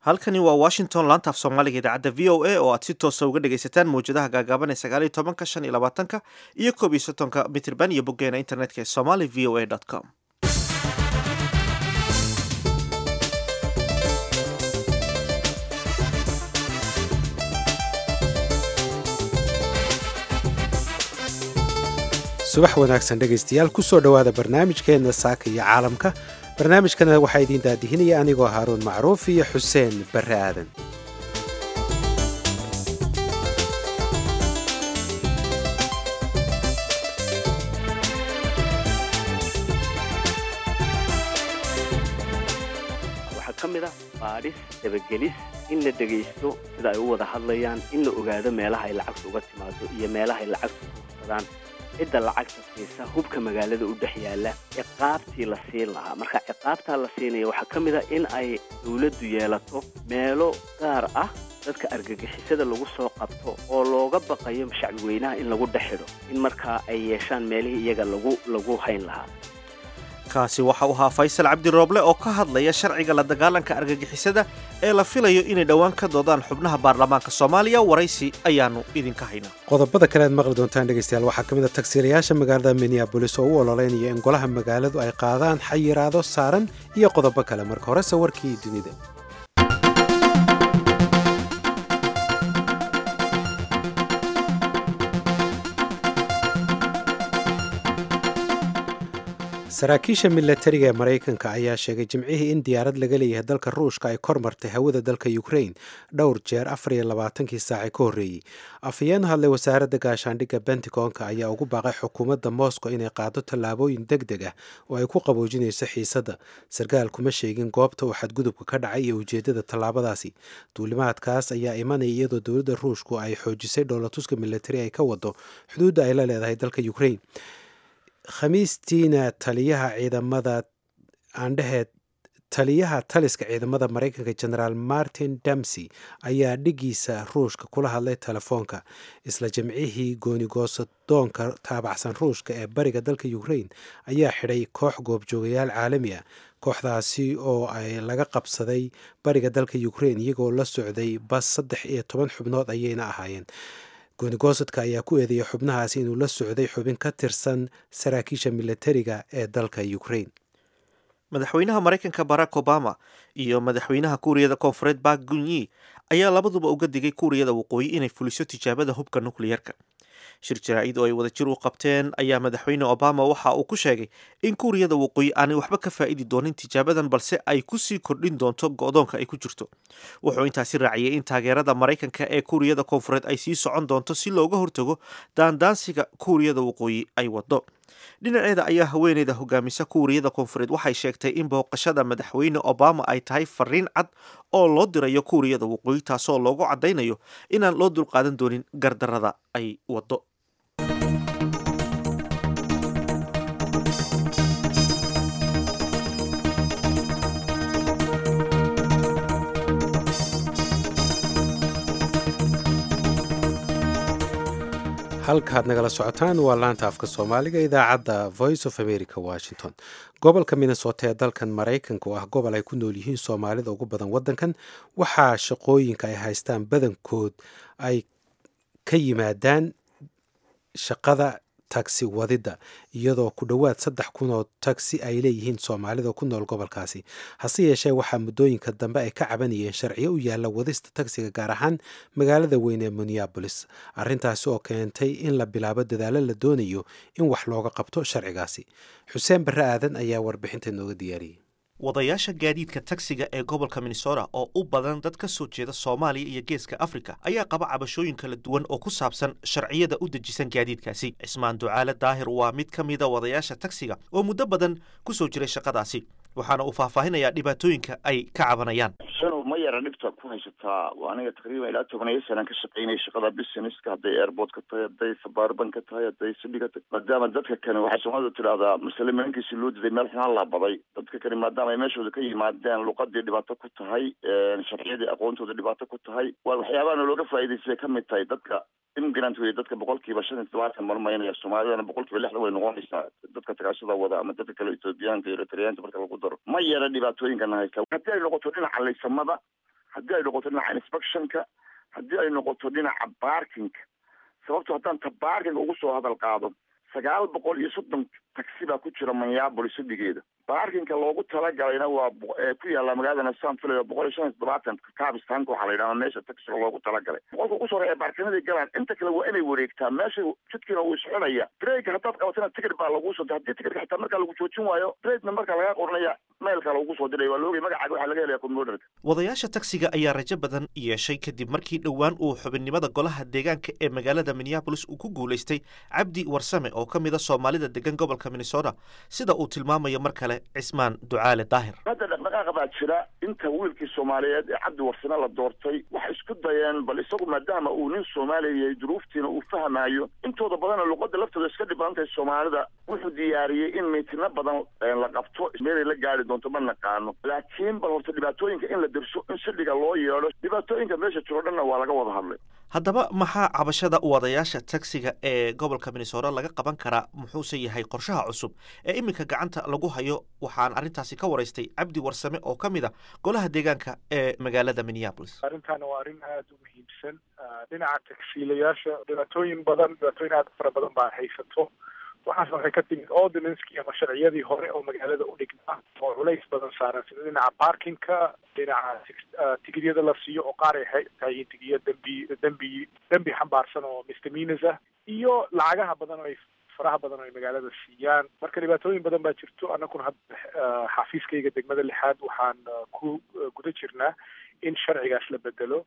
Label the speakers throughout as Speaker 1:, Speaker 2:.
Speaker 1: halkani waa washington laanta af soomaaliga idaacadda v o a oo aad si toosa uga dhegaysataan mawjadaha gaagaaban ee sagaaliyo tobanka shan iyo labaatanka iyo koob iyo soddonka mitirban iyo boggeena internetka ee somali v o a com
Speaker 2: subax wanaagsan dhegaystayaal kusoo dhowaada barnaamijkeenna saaka iyo caalamka barnaamijkana waxaa idiin daadihinaya anigoo haaruun macruuf iyo xuseen barre aadan
Speaker 3: waxaa ka mid ah baadhis dabagelis in la dhegaysto sida ay u wada hadlayaan in la ogaado meelaha ay lacagtu uga timaado iyo meelaha ay lacagtu ku hursadaan cidda lacagta siisa hubka magaalada u dhex yaalla ciqaabtii la siin lahaa marka ciqaabtaa la siinaya waxaa ka mid a in ay dawladdu yeelato meelo gaar ah dadka argagixisada lagu soo qabto oo looga baqayo shacbi weynaha in lagu dhex xidho in markaa ay yeeshaan meelihii iyaga lagu lagu hayn lahaa
Speaker 1: kaasi waxa uu ahaa faysal cabdi rooble oo ka hadlaya sharciga la dagaalanka argagixisada ee la filayo inay dhowaan ka doodaan xubnaha baarlamaanka soomaaliya waraysi ayaanu idinka haynaa
Speaker 2: qodobada kale aad maqli doontaan dhegaystayaal waxaa ka mid a tagsiilayaasha magaalada minneabolis oo u ololeynaya in golaha magaaladu ay qaadaan xayiraado saaran iyo qodobo kale marka horese warkii dunida saraakiisha milatariga ee maraykanka ayaa sheegay jimcihii in diyaarad laga leeyahay dalka ruushka ay kor martay hawada dalka ukrain dhowr jeer afar iyo labaatankii saace ka horreeyey afhayeen hadlay wasaaradda gaashaandhigga bentigonka ayaa ugu baaqay xukuumadda moscow inay qaado tallaabooyin deg deg ah oo ay ku qaboojinayso xiisadda sarkaal kuma sheegin goobta uu xadgudubka ka dhacay iyo ujeeddada tallaabadaasi duulimaadkaas ayaa imanaya iyadoo dowladda ruushku ay xoojisay dhoolatuska milatari ay ka wado xuduudda ay la leedahay dalka ukrain khamiistiina taliyaha ciidamada aandheheed taliyaha taliska ciidamada maraykanka generaal martin damsey ayaa dhigiisa ruushka kula hadlay telefoonka isla jimcihii goonigoosadoonka taabacsan ruushka ee bariga dalka ukrain ayaa xidhay koox goobjoogayaal caalami ah kooxdaasi oo ay laga qabsaday bariga dalka ukrain iyagoo la socday bas saddex iyo toban xubnood ayayna ahaayeen goonigosadka ayaa ku eedeeyay xubnahaasi inuu la socday xubin ka tirsan saraakiisha milatariga ee dalka ukrain
Speaker 1: madaxweynaha maraykanka barack obama iyo madaxweynaha kuuriyada koonfureed bak gunyi ayaa labaduba uga digay kuuriyada waqooyi inay fuliso tijaabada hubka nukliyarka shir jaraa-id oo ay wadajir u qabteen ayaa madaxweyne obama waxa uu ku sheegay in kuuriyada waqooyi aanay waxba ka faa'idi doonin tijaabadan balse ay kusii kordhin doonto go-doonka ay ku jirto wuxuu intaasi raaciyey in taageerada maraykanka ee kuuriyada koonfureed ay sii socon doonto si looga hortago daandaansiga kuuriyada waqooyi ay wado dhinaceeda ayaa haweeneyda hogaamisa kuuriyada koonfureed waxay sheegtay in booqashada madaxweyne obama ay tahay fariin cad oo loo dirayo kuuriyada waqooyi taasoo loogu caddaynayo inaan loo dulqaadan doonin gardarada ay wado
Speaker 2: halkaad nagala socotaan waa laanta afka soomaaliga idaacadda voice of america washington gobolka minnesota ee dalkan maraykanka oo ah gobol ay ku nool yihiin soomaalida ugu badan waddankan waxaa shaqooyinka ay haystaan badankood ay ka yimaadaan shaqada tagsi wadidda iyadoo ku dhowaad saddex kun oo tagsi ay leeyihiin soomaalida ku nool gobolkaasi hase yeeshee waxaa muddooyinka dambe ay ka cabanayeen sharciyo u yaalla wadista tagsiga gaar ahaan magaalada weyn ee minneabolis arrintaasi oo keentay in la bilaabo dadaalo la doonayo in wax looga qabto sharcigaasi xuseen barre aadan ayaa warbixinta nooga diyaariyey
Speaker 1: wadayaasha gaadiidka tagsiga ee gobolka minnesota oo u badan dad ka soo jeeda soomaaliya iyo geeska afrika ayaa qaba cabashooyin kala duwan oo ku saabsan sharciyada u dejisan gaadiidkaasi cismaan ducaale daahir waa mid ka mida wadayaasha tagsiga oo muddo badan ku soo jiray shaqadaasi waxaana uu faahfaahinayaa dhibaatooyinka ay ka cabanayaan
Speaker 4: shanow ma yara dhibta ku haysataa aniga taqriiban ilaa tobaniyo sanaan ka shaqaynaya shaqada businesska hadday airport ka tahay hadday sabaarban ka tahay hadday sidi ka tahay maadaama dadka kani waxay soomaalida tidhahdaa masale malinkiisi loo diday meel xunaan laabaday dadka kani maadaama ay meeshooda ka yimaadeen luqadii dhibaato ku tahay sharciyadii aqoontooda dhibaato ku tahay waa waxyaabaana looga faa'iidaystay ka mid tahay dadka immigrant wey dadka boqolkiiba shan iyo todobaatan marmaynaya soomaalidana boqolkiiba lixdan way noqonaysaa dadka tagaashada wada ama dadka kale etoobiyaanka iyo eritreyaanka marka lagu daro ma yara dhibaatooyinkana haysta haddii ay noqoto dhinaca laysamada haddii ay noqoto dhinaca inspectionka haddii ay noqoto dhinaca barkinka sababto haddaan ta barkinga ugu soo hadal qaado sagaal boqol iyo soddon taxi baa ku jira minneapolis hadigeeda baarkinka loogu talagalayna waa ku yaalla magaalada san filay boqol iyo shan iyo toddobaatan cabistanka waxaa la yidhahdaa meesha taxiga loogu talagalay boqolka ugu sore ee baarkinadii galaan inta kale waa inay wareegtaa meesha jidkiina wuu isxunaya brega haddaad qabatana ticket baa laguu soo haddii ticketka xitaa markaa lagu joojin waayo bredna markaa lagaa qoranaya mailka lagu soo diray waa laogay magacaaga waxaa laga helaya computerka
Speaker 1: wadayaasha taksiga ayaa rajo badan yeeshay kadib markii dhowaan uu xubinnimada golaha deegaanka ee magaalada minneabolis uu ku guulaystay cabdi warsame oo ka mid a soomaalida degan gobolka minnesota sida uu tilmaamayo mar kale cismaan ducaale daahir
Speaker 4: hadda dhaqdhaqaaqa baa jira inta wiilkii soomaaliyeed ee cabdi warsame la doortay waxay isku dayeen bal isagu maadaama uu nin soomaaliya yahay duruuftiina uu fahmaayo intooda badana luqada laftooda iska dhib badan tahay soomaalida wuxuu diyaariyey in miitino badan la qabto meelay la gaari doonto ma naqaano laakiin bal horta dhibaatooyinka in la derso in sidhiga loo yeedho dhibaatooyinka meesha jiro dhanna waa laga wada hadlay
Speaker 1: haddaba maxaa cabashada wadayaasha taksiga ee gobolka minnesota laga qaban karaa muxuuse yahay qorshaha cusub ee iminka gacanta lagu hayo waxaan arrintaasi ka waraystay cabdi warsame oo ka mid a golaha deegaanka ee magaalada minneapolis
Speaker 5: arrintaana waa arrin aada u muhiimsan dhinaca tagsiilayaasha dhibaatooyin badan dhibaatooyin aada u fara badan baa haysato waxaas waxay ka timid ordinanskii ama sharciyadii hore oo magaalada u dhignaa oo culays badan saaran sida dhinaca parkinka dhinaca tigidyada la siiyo oo qaar ay tahay tigiyo dembi dembi dembi xambaarsan oo misdemeanors ah iyo lacagaha badan oo ay faraha badan oo ay magaalada siiyaan marka dhibaatooyin badan baa jirto annaguna hadda xafiiskayga degmada lixaad waxaan ku guda jirnaa in sharcigaas la bedelo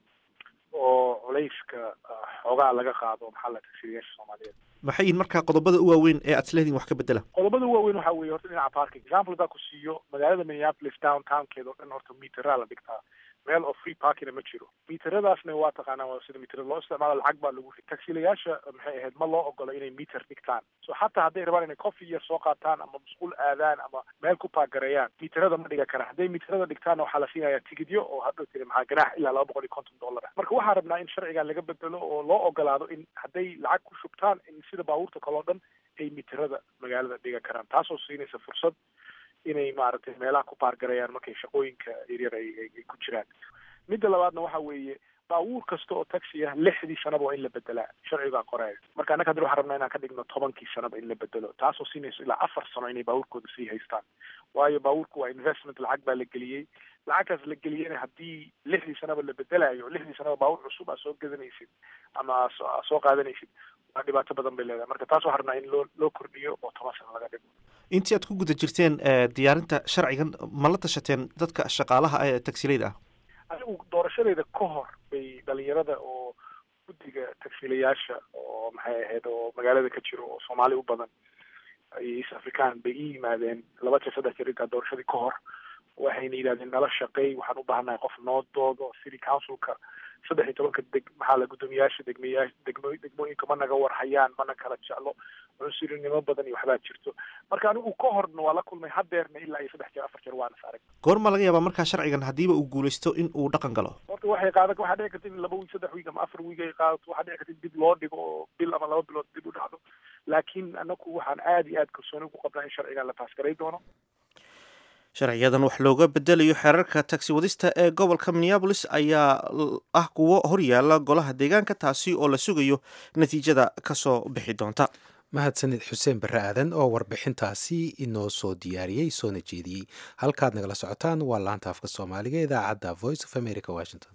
Speaker 5: oo culayska xoogaa laga qaado maxaa la tagsiilayaasha soomaaliyeed
Speaker 1: maxay yihin markaa qodobada u waaweyn ee aad isleediin wax ka bedela
Speaker 5: qodobada u waaweyn waxaa weeye horta dhinaca parking example hadaa ku siiyo magaalada minneapolis downtownkeeda oo dhan horta meteraa la dhigtaa meel oo free parkina ma jiro meteradaasna waa taqaanaa waa sida meterada loo isticmaalo lacag baa lagu ri tagsiilayaasha maxay ahayd ma loo ogola inay meter dhigtaan so xataa hadday rabaan inay coffee yar soo qaataan ama musquul aadaan ama meel ku paagareeyaan meterada ma dhiga karaan hadday meterada dhigtaanna waxaa la siinayaa tigidyo oo hadhow tiri maxaa ganaax ilaa laba boqol iyo konton dollar ah marka waxaan rabnaa in sharcigan laga bedelo oo loo ogolaado in hadday lacag ku shubtaan in sida baabuurta kaleo dhan ay meterada magaalada dhiga karaan taasoo siinaysa fursad inay maaragtay meelaha ku baargarayaan markay shaqooyinka yaryar ay ay ku jiraan midda labaadna waxa weeye baabuur kasta oo taxi ah lixdii sanaba waa in la bedelaa sharcigaa qoraya marka annaga haddana waxaan rabnaa inaan ka dhigno tobankii sanaba in la bedelo taasoo siinayso ilaa afar sano inay baabuurkooda sii haystaan waayo baabuurku waa investment lacag baa la geliyey lacagtaas la geliyena haddii lixdii sanaba la bedelayo lixdii sanaba baabuur cusub aa soo gadanaysid ama aa soo qaadanaysid waa dhibaato badan bay leedahay marka taas waxaan rabnaa in loo loo kordhiyo oo toban sano laga dhigo
Speaker 1: intii aad ku guda jirteen diyaarinta sharcigan ma la tashateen dadka shaqaalaha ee tagsilayda ah
Speaker 5: anigu doorashadeeda ka hor bay dhalinyarada oo guddiga tagsiilayaasha oo maxay ahayd oo magaalada ka jiro oo soomaali u badan iyo east african bay ii yimaadeen laba jeer saddex jeer intaa doorashadii ka hor waxayna yidhahdeen nala shaqeey waxaan u baahannahay qof noo doodo city councilka saddex iyo tobanka deg maxaa la guddoomiyaasha degmeyaa degmo degmooyinka ma naga warhayaan mana kala jeclo cunsurinimo badan iyo waxbaa jirto marka anigu ka horna waa la kulmay hadeerna ilaa iyo saddex jeer afar jeer waana saarag
Speaker 1: goorma laga yaabaa markaa sharcigan haddiiba uu guulaysto in uu dhaqan galo
Speaker 5: horta waxay qaada waxaa dhici karta in laba wiig saddex wiig ama afar wiig ay qaadato waxaa dhici karta in dib loo dhigo oo bil ama laba bilood dib u dhacdo laakiin anaku waxaan aada iyo aada kalsooni ugu qabnaa in sharcigan la taasgaray doono
Speaker 1: sharciyadan wax looga bedelayo xeerarka tagsi wadista ee gobolka minneabolis ayaa ah kuwo horyaala golaha deegaanka taasi oo la sugayo natiijada kasoo bixi doonta
Speaker 2: mahadsanid xuseen barre aadan oo warbixintaasi inoo soo diyaariyey soona jeediyey halkaad nagala socotaan waa laanta afka soomaaliga idaacadda voice of america washington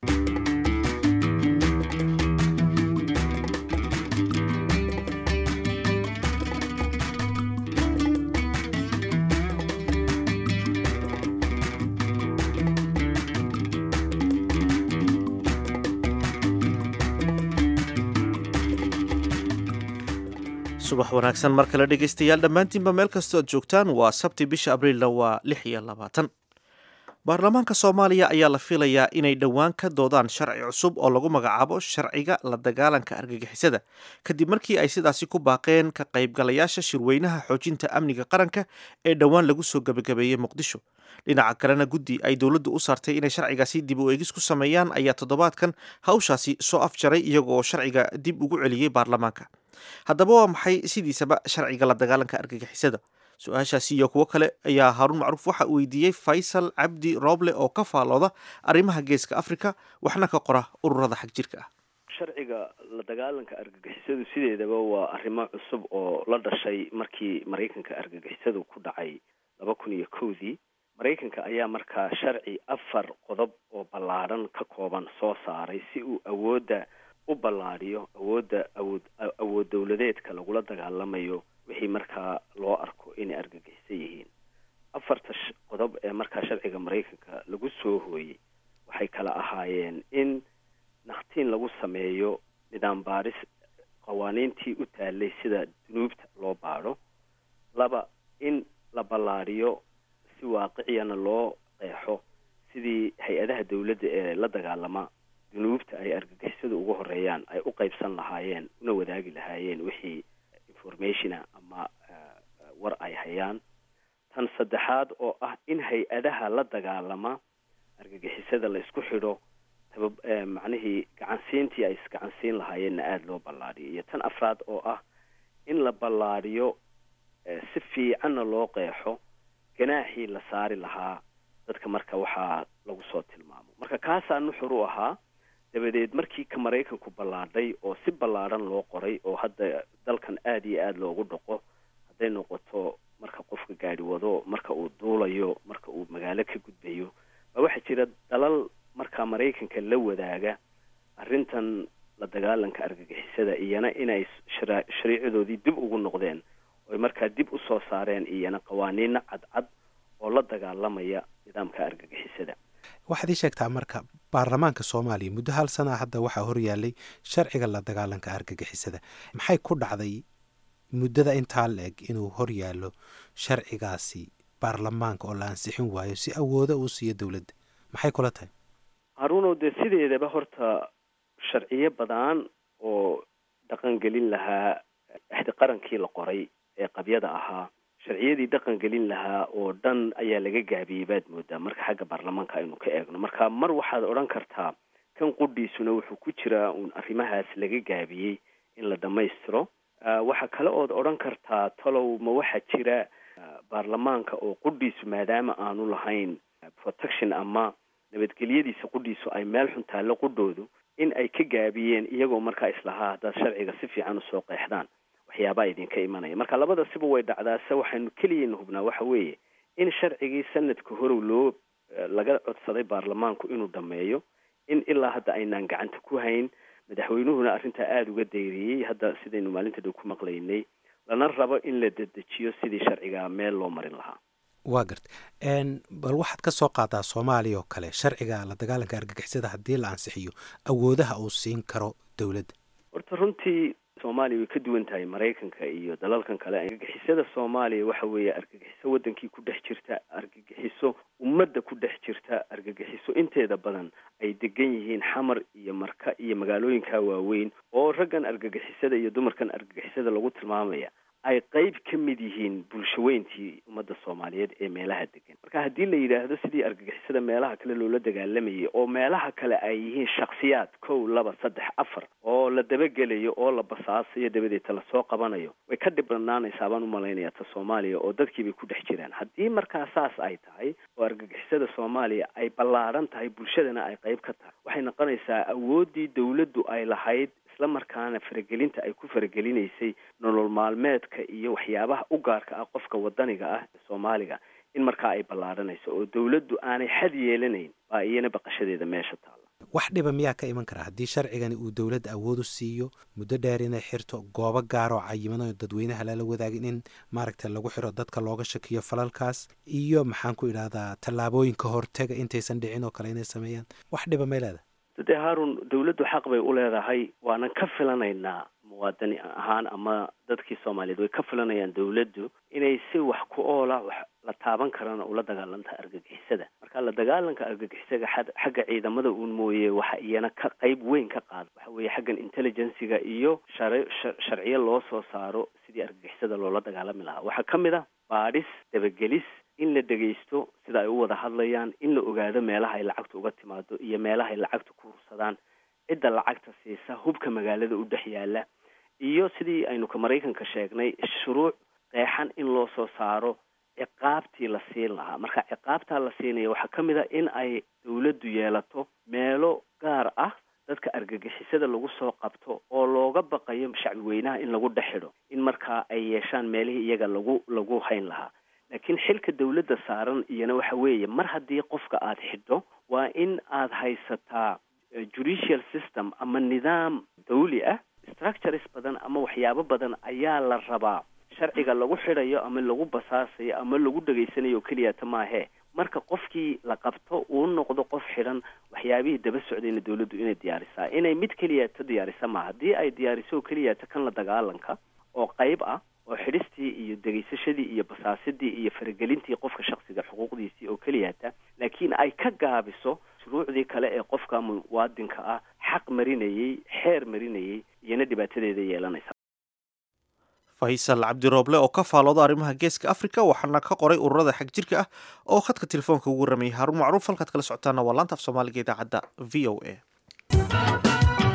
Speaker 1: subax wanaagsan mar kale dhegaystayaal dhammaantiinba meel kastoo aad joogtaan waa sabti bisha abriilna waa lix iyo labaatan baarlamaanka soomaaliya ayaa la filayaa inay dhowaan ka doodaan sharci cusub oo lagu magacaabo sharciga la dagaalanka argagixisada kadib markii ay sidaasi ku baaqeen ka qaybgalayaasha shirweynaha xoojinta amniga qaranka ee dhowaan lagu soo gebagabeeyey muqdisho dhinaca kalena guddi ay dowladdu u saartay inay sharcigaasi dib u eegis ku sameeyaan ayaa toddobaadkan hawshaasi soo afjaray iyagooo sharciga dib ugu celiyey baarlamaanka haddaba waa maxay sidiisaba sharciga la dagaalanka argagixisada su-aashaasi iyo kuwo kale ayaa haaruun macruuf waxa uu weydiiyey faysal cabdi rooble oo ka faallooda arrimaha geeska afrika waxna ka qora ururada xag jirka ah
Speaker 3: sharciga la dagaalanka argagixisadu sideedaba waa arrimo cusub oo la dhashay markii maraykanka argagixisadu ku dhacay laba kun iyo kowdii maraykanka ayaa markaa sharci afar qodob oo ballaadhan ka kooban soo saaray si uu awoodda u ballaadhiyo awoodda awood awood dowladeedka lagula dagaalamayo wixii markaa loo arko inay argagixisan yihiin afarta qodob ee markaa sharciga maraykanka lagu soo hooyey waxay kala ahaayeen in nakhtiin lagu sameeyo nidaam baaris qawaaniintii u taalay sida dunuubta loo baadho laba in la ballaadhiyo si waaqiciyana loo qeexo sidii hay-adaha dowladda ee la dagaalama dunuubta ay argagixisada ugu horeeyaan ay u qeybsan lahaayeen una wadaagi lahaayeen wixii informationa ama war ay hayaan tan saddexaad oo ah in hay-adaha la dagaalama argagixisada la isku xidho taba macnihii gacansiintii ay isgacansiin lahaayeenna aada loo ballaadhiyo iyo tan afraad oo ah in la ballaadhiyo si fiicanna loo qeexo ganaaxii la saari lahaa dadka marka waxaa lagu soo tilmaamo marka kaasaa nuxur u ahaa dabadeed markii ka maraykanku ballaadhay oo si ballaadhan loo qoray oo hadda dalkan aada iyo aada loogu dhaqo hadday noqoto marka qofka gaadhi wado marka uu duulayo marka uu magaalo ka gudbayo baa waxaa jira dalal markaa maraykanka la wadaaga arrintan la dagaalanka argagixisada iyana inay shara shariicadoodii dib ugu noqdeen oy markaa dib usoo saareen iyana qawaaniino cadcad oo la dagaalamaya nidaamka argagixisada
Speaker 2: waxaad ii sheegtaa marka baarlamaanka soomaaliya muddo hal sanaa hadda waxaa horyaalay sharciga la dagaalanka argagixisada maxay ku dhacday muddada intaa la eg inuu horyaallo sharcigaasi baarlamaanka oo la ansixin waayo si awooda uu siiyo dowladda maxay kula tahay
Speaker 3: haruunow dee sideedaba horta sharciyo badan oo dhaqan gelin lahaa axdi qarankii la qoray ee qabyada ahaa sharciyadii dhaqan gelin lahaa oo dhan ayaa laga gaabiyey baad moodaa marka xagga baarlamaanka aynu ka eegno marka mar waxaad odhan kartaa kan qudhiisuna wuxuu ku jiraa uun arrimahaas laga gaabiyey in la dhammaystiro waxaa kale ood odhan kartaa talow ma waxaa jira baarlamaanka oo qudhiisu maadaama aanu lahayn protection ama nabadgelyadiisa qudhiisu ay meel xun taallo qudhoodu in ay ka gaabiyeen iyagoo markaa islahaa haddaad sharciga si fiican usoo qeexdaan waxyaabaa idinka imanaya marka labada siba way dhacdaa se waxaynu keliyayna hubnaa waxa weeye in sharcigii sanadka horow loo laga codsaday baarlamaanku inuu dhameeyo in ilaa hadda aynaan gacanta ku hayn madaxweynuhuna arrintaa aada uga dayriyey hadda sidaynu maalinta dhow ku maqlaynay lana rabo in la dedejiyo sidii sharcigaa meel loo marin lahaa
Speaker 2: waa garta bal waxaad ka soo qaadaa soomaaliya oo kale sharciga la dagaalanka argagixisada haddii la ansixiyo awoodaha uu siin karo dowladda
Speaker 3: horta runtii soomaaliya way ka duwan tahay maraykanka iyo dalalkan kale argagixisada soomaaliya waxa weeye argagixiso wadankii ku dhex jirta argagixiso ummadda ku dhex jirta argagixiso inteeda badan ay degan yihiin xamar iyo marka iyo magaalooyinka waaweyn oo raggan argagixisada iyo dumarkan argagixisada lagu tilmaamaya ay qeyb ka mid yihiin bulshaweyntii ummadda soomaaliyeed ee meelaha degan marka haddii la yidhaahdo sidii argagixisada meelaha kale loola dagaalamayay oo meelaha kale ay yihiin shaksiyaad kow laba saddex afar oo la dabagelayo oo la basaasayo dabadeeta lasoo qabanayo way ka dhib badnaanaysaa baan umalaynaya ta soomaaliya oo dadkiibay ku dhex jiraan haddii markaa saas ay tahay oo argagixisada soomaaliya ay ballaadhan tahay bulshadana ay qeyb ka tahay waxay noqonaysaa awooddii dowladdu ay lahayd isla markaana faragelinta ay ku faragelinaysay nolol maalmeedka iyo waxyaabaha u gaarka ah qofka wadaniga ah ee soomaaliga in markaa ay ballaadhanayso oo dowladdu aanay xad yeelanayn baa iyana baqashadeeda meesha taalla
Speaker 2: wax dhiba miyaa ka iman karaa haddii sharcigani uu dowladda awood u siiyo muddo dheer inay xirto goobo gaar oo cayiman dadweynaha lala wadaagin in maaragta lagu xiro dadka looga shakiyo falalkaas iyo maxaan ku idhahdaa tallaabooyinka hortega intaysan dhicin oo kale inay sameeyaan wax dhiba may leedahay
Speaker 3: dee haarun dowladdu xaq bay u leedahay waanan ka filanaynaa muwaadini ahaan ama dadkii soomaaliyeed way ka filanayaan dowladdu inay si wax ku oola wax la taaban karana ula dagaalantaha argagixisada marka la dagaalanka argagixisaga xagga ciidamada uun mooye waxa iyana ka qeyb weyn ka qaada waxa weeye xaggan intelligenciga iyo shar sharciyo loo soo saaro sidii argagixisada loola dagaalami lahaa waxaa ka mid ah baadhis dabagelis in la dhegaysto sida ay u wada hadlayaan in la ogaado meelaha ay lacagta uga timaado iyo meelaha ay lacagta ku hursadaan cidda lacagta siisa hubka magaalada u dhex yaala iyo sidii aynu ka maraykanka sheegnay shuruuc qeexan in loo soo saaro ciqaabtii la siin lahaa marka ciqaabtaa la siinaya waxaa ka mid a in ay dawladdu yeelato meelo gaar ah dadka argagixisada lagu soo qabto oo looga baqayo shacbi weynaha in lagu dhex xidho in markaa ay yeeshaan meelihii iyaga lagu lagu hayn lahaa laakiin xilka dawladda saaran iyana waxa weeye mar haddii qofka aada xidho waa in aada haysataa judicial system ama nidaam dawli ah structures badan ama waxyaabo badan ayaa la rabaa sharciga lagu xidhayo ama lagu basaasayo ama lagu dhegaysanayo oo keliyata maahee marka qofkii la qabto uu noqdo qof xidhan waxyaabihii daba socdayna dawladdu inay diyaarisaa inay mid keliyata diyaarisa ma haddii ay diyaariso oo keliyata kan la dagaalanka oo qayb ah oo xidhistii iyo degaysashadii iyo basaasidii iyo faragelintii qofka shaksiga xuquuqdiisii oo keliyata laakiin ay ka gaabiso shuruucdii kale ee qofka muwaadinka ah xaq marinayey xeer marinayey iyona dhibaatadeeda yeelanaysa
Speaker 1: faysal cabdirooble oo ka faalooda arrimaha geeska africa waxaana ka qoray ururada xag jirka ah oo khadka telefoonka ugu waramayay haruun macruuf halkaad kala socotaana waa laanta af soomaaliga idaacadda v o a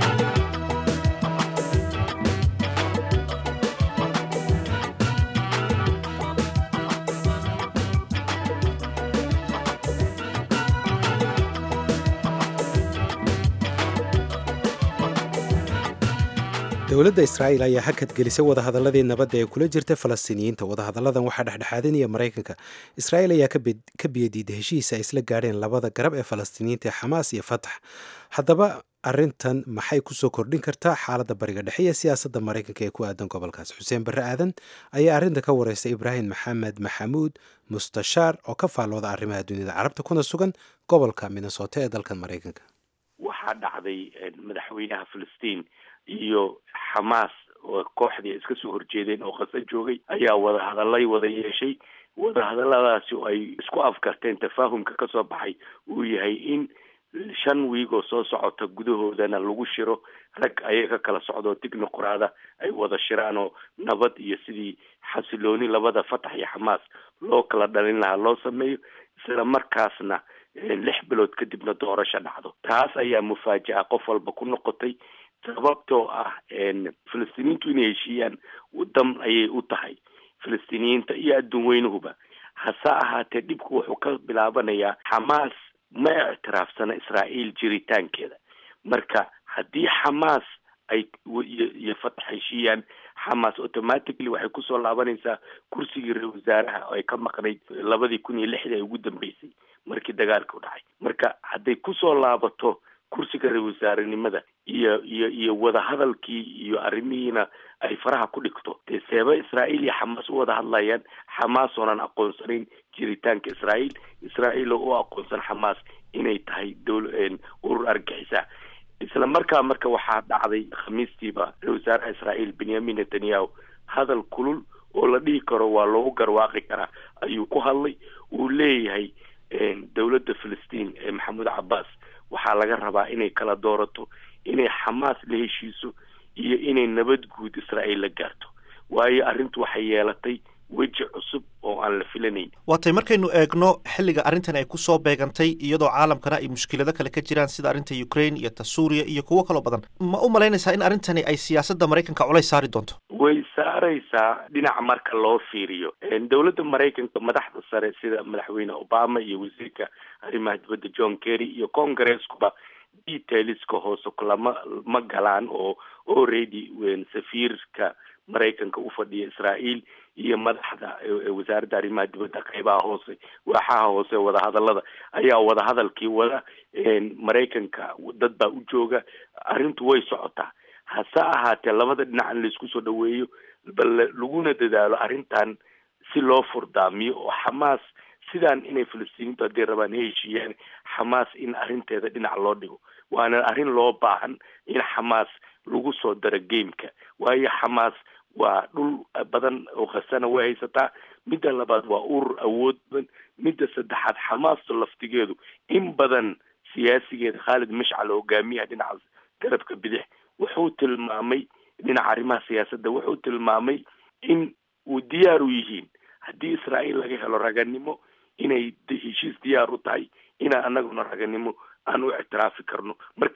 Speaker 2: dowladda israa'iil ayaa hakad gelisay wadahadaladii nabadda ee kula jirta falastiiniyiinta wadahadalladan waxaa dhexdhexaadinaya maraykanka israa'iil ayaa ka biyadiida heshiis ay isla gaadheen labada garab ee falastiiniyiinta ee xamaas iyo fatax haddaba arrintan maxay kusoo kordhin kartaa xaaladda bariga dhexe iyo siyaasadda maraykanka ee ku aadan gobolkaas xuseen barre aadan ayaa arrinta ka wareystay ibraahim maxamed maxamuud mustashaar oo ka faallooda arrimaha dunida carabta kuna sugan gobolka minnesota ee dalkan maraykanka
Speaker 6: waxaa dhacday madaxweynaha filistiin iyo xamaas oo kooxdii ay iska soo horjeedeen oo qasa joogay ayaa wadahadalay wada yeeshay wadahadaladaasi oo ay isku afkarteen tafaahumka kasoo baxay uu yahay in shan wiig oo soo socota gudahoodana lagu shiro rag ayaga ka kala socdo tignoqoraada ay wada shiraan oo nabad iyo sidii xasilooni labada fatax iyo xamaas loo kala dhalin lahaa loo sameeyo isla markaasna lix bilood kadibna doorasho dhacdo taas ayaa mufaajaca qof walba ku noqotay sababtoo ah filistiiniyiintu inay heshiiyaan wadan ayay u tahay filistiiniyiinta iyo adduun weynuhuba hase ahaatee dhibku wuxuu ka bilaabanayaa xamaas ma ictiraafsana israa'iil jiritaankeeda marka haddii xamaas ay iyo fatax heshiiyaan xamaas automatically waxay kusoo laabanaysaa kursigii ra wasaaraha oo ay ka maqnayd labadii kun iyo lixdii ay ugu dambeysay markii dagaalka u dhacay marka hadday kusoo laabato kursiga ra wasaarenimada iyo iyo iyo wadahadalkii iyo arrimihiina ay faraha ku dhigto dee seeba israa'iil iyo xamaas u wada hadlayaan xamaas oonan aqoonsanayn jiritaanka israa'iil israa'iil oo u aqoonsan xamaas inay tahay dowl urur argixisa isla markaa marka waxaa dhacday khamiistiiba ra wasaaraha israa'iil benyamin netanyahu hadal kulul oo la dhihi karo waa loogu garwaaqi karaa ayuu ku hadlay uu leeyahay dowladda filistiin ee maxamuud cabbaas waxaa laga rabaa inay kala doorato inay xamaas la heshiiso iyo inay nabad guud israa'iil la gaarto waayo arrintu waxay yeelatay weji cusub oo aan la filanayn
Speaker 1: waatay markaynu eegno xilliga arrintan ay kusoo beegantay iyadoo caalamkana ay mushkilado kale ka jiraan sida arrinta ukraine iyo ta suuriya iyo kuwo kaloo badan ma u malaynaysaa in arrintani ay siyaasadda maraykanka culays saari doonto
Speaker 6: way saaraysaa dhinaca marka loo fiiriyo dowladda maraykanka madaxda sare sida madaxweyne obama iyo wasiirka arrimaha dibadda john kerry iyo congresskuba detailska hoose kulama ma galaan oo already safiirka maraykanka u fadhiya israa'iil iyo madaxda wasaaradda arrimaha dibadda qeybaha hoose waaxaha hoose wadahadalada ayaa wadahadalkii wada maraykanka dad baa u jooga arrintu way socotaa hase ahaatee labada dhinac in laisku soo dhaweeyo bal laguna dadaalo arrintan si loo furdaamiyo oo xamaas sidaan inay filistiiniintu hadday rabaan ha heshiiyaan xamaas in arrinteeda dhinac loo dhigo waana arrin loo baahan in xamaas lagu soo daro gameka waayo xamaas waa dhul badan oo khasana way haysataa midda labaad waa urur awood badan midda saddexaad xamaasta laftigeedu in badan siyaasigeeda khaalid mashcal hogaamiyaha dhinaca garabka bidix wuxuu tilmaamay dhinaca arrimaha siyaasadda wuxuu tilmaamay in uu diyaar u yihiin haddii israa'iil laga helo raganimo inay heshiis diyaar u tahay inaan anaguna raganimo aan u ictiraafi karno marka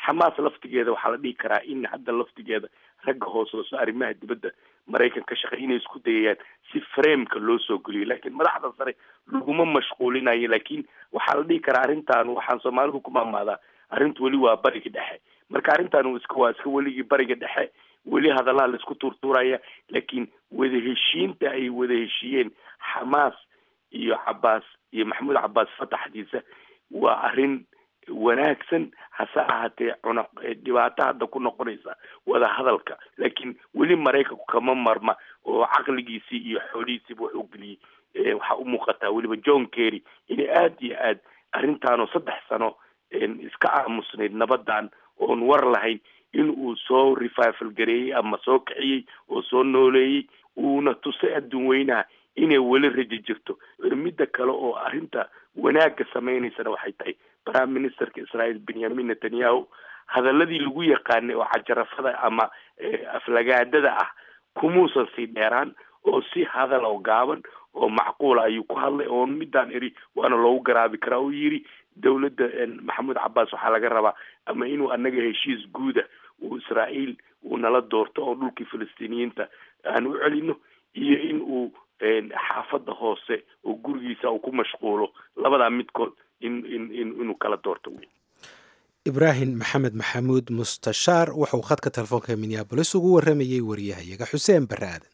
Speaker 6: xamaas laftigeeda waxaa la dhihi karaa in hadda laftigeeda ragga hoos hooso arrimaha dibadda maraykan ka shaqey inay isku dayayaan si frameka loo soo geliyo laakiin madaxda sare laguma mashquulinayo laakiin waxaa la dhihi karaa arrintan waxaan soomaalidu ku maamaadaa arrintu weli waa bariga dhexe marka arrintan iska waa iska weligii bariga dhexe weli hadalaha laisku tuurtuuraya laakiin wada heshiinta ay wada heshiiyeen xamaas iyo cabaas iyo maxamuud cabaas fataxdiisa waa arrin wanaagsan hase ahaatee cuna dhibaato hadda ku noqonaysa wada hadalka laakiin weli maraykanku kama marma oo caqligiisii iyo xoolihiisiiba wax u geliyey waxaa u muuqataa weliba john kerry inay aada iyo aad arrintaanoo saddex sano iska aamusnayd nabadan oon war lahayn in uu soo revival gareeyey ama soo kiciyey oo soo nooleeyey uuna tusay adduun weynaha inay weli rajo jirto midda kale oo arrinta wanaagga sameynaysana waxay tahay prime ministerka israel benyamin netanyahu hadaladii lagu yaqaanay oo cajarafada ama aflagaadada ah kumuusan sii dheeraan oo si hadal oo gaaban oo macquula ayuu ku hadlay oo midaan eri waana loogu garaabi karaa oo yiri dawladda maxamuud cabaas waxaa laga rabaa ama inuu anaga heshiis guuda uu israael uu nala doorto oo dhulkii falastiiniyiinta aan u celino iyo in uu xaafadda hoose oo gurigiisa uu ku mashquulo labadaa midkood in in in inuu kala doorto wey
Speaker 2: ibraahim maxamed maxamuud mustashaar wuxuu khadka telefoonka minneabolis ugu waramayey wariyahayaga xuseen bare aadan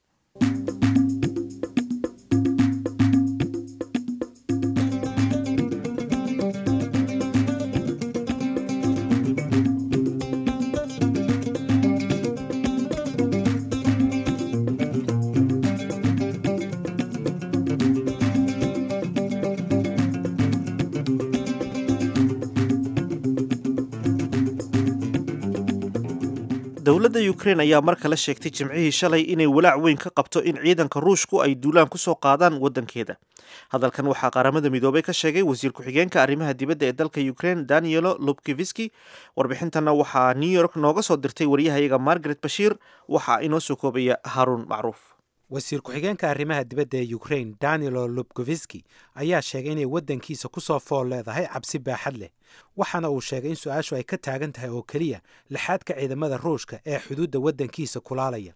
Speaker 1: dowladda ukrain ayaa mar kale sheegtay jimcihii shalay inay walaac weyn ka qabto in ciidanka ruushku ay duulaan ku soo qaadaan waddankeeda hadalkan waxaa qaramada midoobay ka sheegay wasiir ku-xigeenka arrimaha dibadda ee dalka ukrain danielo lubkiviski warbixintana waxaa new york nooga soo dirtay waryahayaga margaret bashiir waxaa inoo soo koobaya haruun macruuf
Speaker 2: wasiir ku-xigeenka arrimaha dibadda ee ukrain danilo lubkoviski ayaa sheegay inay waddankiisa ku soo fool leedahay cabsi baaxad leh waxaana uu sheegay in su-aashu ay ka taagan tahay oo keliya lixaadka ciidamada ruushka ee xuduudda waddankiisa kulaalaya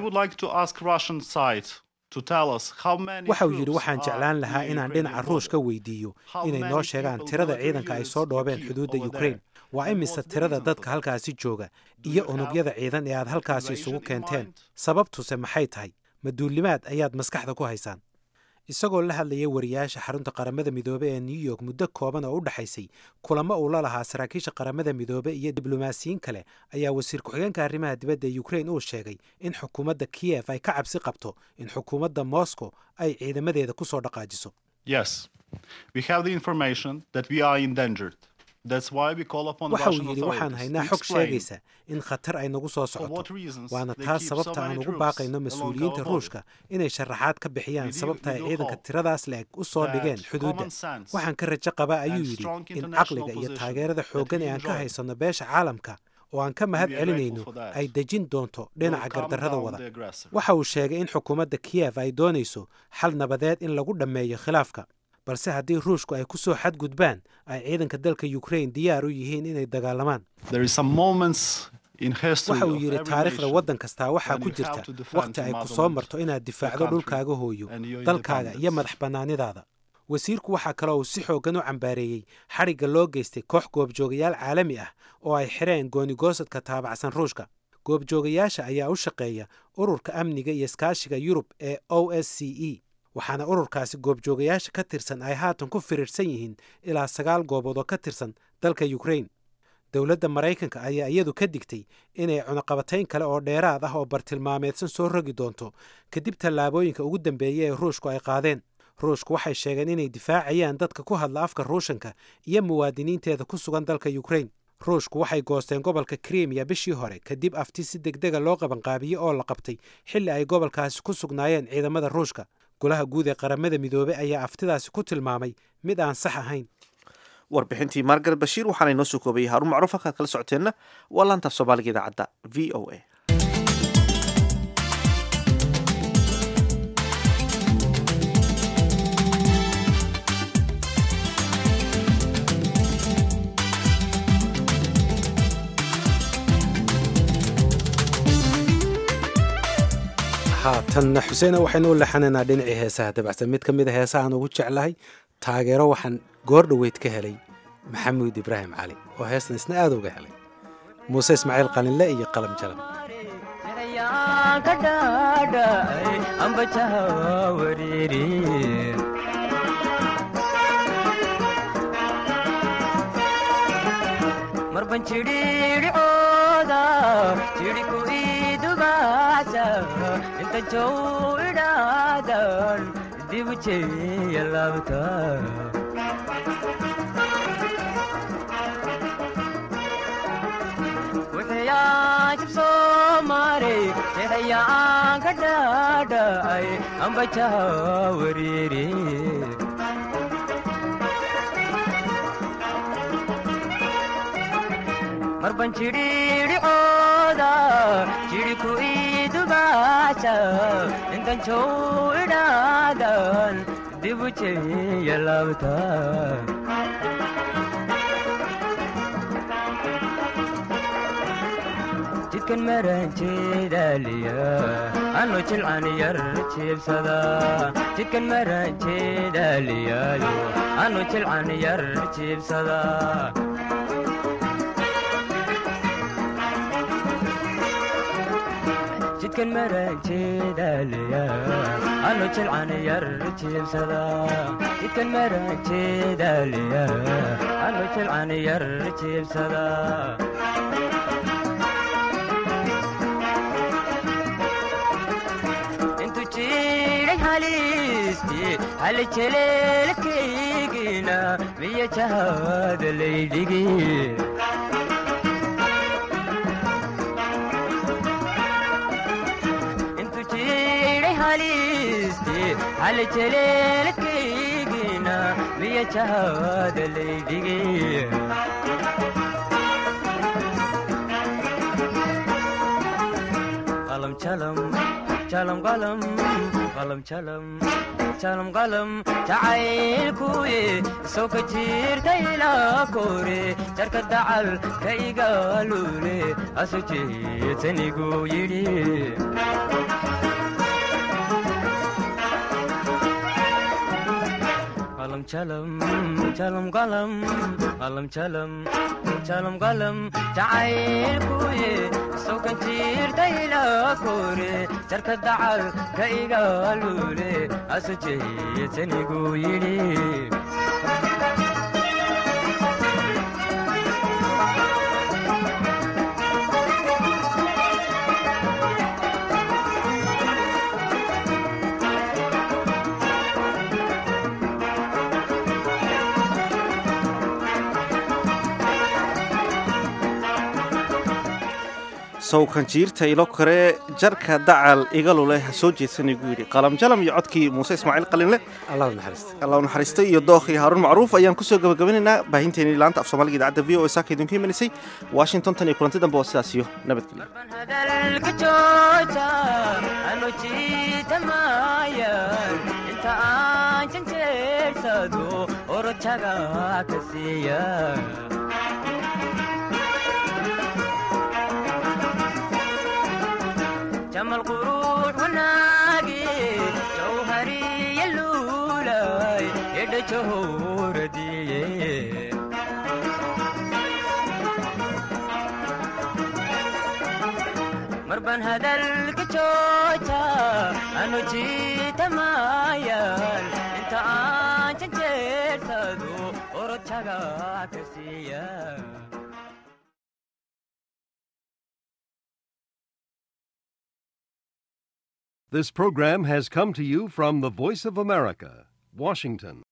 Speaker 2: waxa uu yidhi waxaan jeclaan lahaa inaan dhinaca ruushka weydiiyo inay noo sheegaan tirada ciidanka ay soo dhoobeen xuduudda ukrain waa imise tirada dadka halkaasi jooga iyo unugyada ciidan ee aad halkaasi isugu keenteen sababtuse maxay tahay maduulimaad ayaad maskaxda ku haysaan isagoo la hadlayay wariyaasha xarunta qaramada midoobe ee new york muddo kooban oo u dhexaysay kulamo uu la lahaa saraakiisha qaramada midoobe iyo diblomaasiyiin kale ayaa wasiir ku-xigeenka arrimaha dibadda ee ukrain uu sheegay in xukuumadda kiyef ay ka cabsi qabto in xukuumadda moscow ay ciidamadeeda ku soo dhaqaajiso waxa uu yidhi waxaan haynaa xog sheegaysa in khatar ay nagu soo socoto waana taas sababta aan ugu baaqayno mas-uuliyiinta ruushka inay sharaxaad ka bixiyaan sababta ay ciidanka tiradaas le-eg u soo dhigeen xuduudda waxaan ka rajo qabaa ayuu yidhi in caqliga iyo taageerada xooggan ee aan ka haysanno beesha caalamka oo aan ka mahad celinayno ay dejin doonto dhinaca gardarrada wada waxa uu sheegay in xukuumadda kiyef ay doonayso xal nabadeed in lagu dhammeeyo khilaafka balse haddii ruushku ay ku soo xadgudbaan ay ciidanka dalka ukrain diyaar u yihiin inay dagaalamaan waxa uu yidhi taariikhda waddan kastaa waxaa ku jirta wakhti ay ku soo marto inaad difaacdo dhulkaaga hooyo dalkaaga iyo madax bannaanidaada wasiirku waxaa kaloo uu si xooggan u cambaareeyey xadhigga loo geystay koox goobjoogayaal caalami ah oo ay xireen goonigoosadka taabacsan ruushka goobjoogayaasha ayaa u shaqeeya ururka amniga iyo iskaashiga yurub ee o s c e waxaana ururkaasi goobjoogayaasha ka tirsan ay haatan ku firiirsan yihiin ilaa sagaal goobood oo ka tirsan dalka ukrain dowladda maraykanka ayaa iyadu ka digtay inay cunaqabatayn kale oo dheeraad ah oo bartilmaameedsan soo rogi doonto kadib tallaabooyinka ugu dambeeya ee ruushku ay qaadeen ruushku waxay sheegeen inay difaacayaan dadka ku hadla afka ruushanka iyo muwaadiniinteeda ku sugan dalka ukrain ruushku waxay goosteen gobolka krimiya bishii hore kadib afti si degdega loo qabanqaabiyey oo la qabtay xilli ay gobolkaasi ku sugnaayeen ciidamada ruushka golaha guud ee qaramada midoobey ayaa aftidaasi ku tilmaamay mid aan sax ahayn
Speaker 1: warbixintii margaret bashiir waxaana inoo soo koobayay haarun macruuf halkaad kala socoteenna waa laantaaf soomaaliga idaacadda v o a
Speaker 2: haatanna xuseena waxaynu u leexanaynaa dhinacii heesaha dabacsan mid ka mid a heesahaan ugu jeclahay taageero waxaan goor dhoweyd ka helay maxamuud ibraahim cali oo heestan isna aada uga helay muuse ismaaciil qalinle iyo qalam jalam
Speaker 7: marban jidhiidhicooda jidhiku idubaasa inta jow idhaadan dibu jeya laabta wixiyaajib soo maray jexayaan ka dhaadhacay ambajaha wariiri marban jidhiidhicooda jidhiku idubaasa intan jow idhaadan dibu jeya laabta jidkan maranjeedaaliya anu jilcan yar jiibsada jidkan maranjeedaaliyaayo anu jilcan yar jiibsada jidkan maranjeedaaliya anu jilcan yar jiibsada jidkan maranjeedaaliya anu jilcan yar jiibsada intu jiray halisti hali jeleelkaygina miya jahada laydhigi intu jiray halisti hali jeleelkaygina miya jahada laydhigi qalam jalam jalam qalam qalam jalam jalam qalam jacaylkuye soo ka jirta ilaa kore jarka dacal ka igaalule asu jeetanigu yidhi qalam jalam jalam qalam qalam jalam jalam qalam jacaylkuye soo kan jirta ilaa kore jarka dacal ka igaalule asu jeetanigu yidhi
Speaker 1: sawkan jiirta ilo kore jarka dacal igalule ha soo jeedsanaygu yidhi qalam jalam iyo codkii muuse ismaaciil qalinle
Speaker 2: allah u naxariista
Speaker 1: allah u naxariistay iyo dookii haaruun macruuf ayaan kusoo gabagabanaynaa baahinteenii laanta af soomaaliga idaacadda v o e saaka idinku imanisay washington tan iyo kulanti dambe oo sidaas iyo nabadgelyo
Speaker 7: hadalka jooja anu jiitamayan inta aan janjeersado orojaga ka siiya jamal quruux wanaagi jawhariya luulay edha jahoradiye marban hadalka jooja anu jiitamayan inta aan janjeersado orojaga ka siiya
Speaker 8: This program has come to you from the Voice of America, Washington.